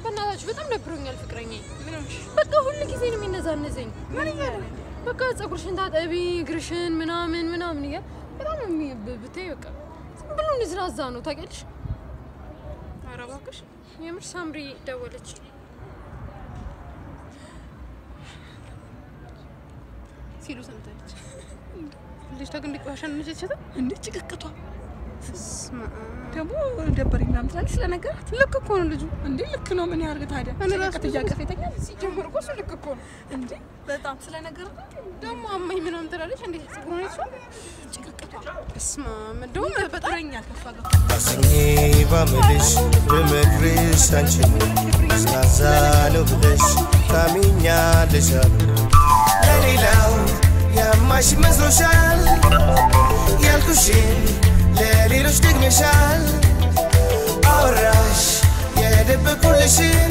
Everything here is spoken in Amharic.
በእናታችሁ በጣም ደብሮኛል ፍቅረኛ። ምን ሆንሽ? በቃ ሁሉ ጊዜ ነው የሚነዛነዘኝ። ምን እያለ በቃ ፀጉርሽን ታጠቢ፣ እግርሽን ምናምን ምናምን እያለ በጣም ነው የሚ- ብ- ብታይ በቃ ዝም ብሎ ንዝናዛ ነው ታውቂያለሽ። ኧረ እባክሽ የምር ሳምሪ ደወለች። ሲሉ ሰምታለች። ልጅቷ ግን እንዲቆሻሻ ነችት እንዴ ጭቅቅቷ ስማ ደግሞ ደበረኝ ምናምን ትላለች ስለነገራት ልክ እኮ ነው ልጁ። እንዴ ልክ ነው ምን ያርግ ታዲያ እኔ ራሱ ጭቅቅት እያቀፈ ይተኛል ሲጀምር እኮ እሱ ልክ እኮ ነው። እንዴ በጣም ስለነገራት ደግሞ አማኝ ምናምን ትላለች። እንዴት ጽጉር ነች ጭቅቅቷ ስማ እንደውም በጣም ጥረኛል ከሷ ጋር አስኜ ባምልሽ ብመክርሽ አንቺን ስናዛ ነው ብለሽ ታሚኛለሽ አሉ ለሌላው ያማሽ መስሎሻል ያልኩሽን ለሌሎች ደግመሻል አወራሽ የደበቁልሽን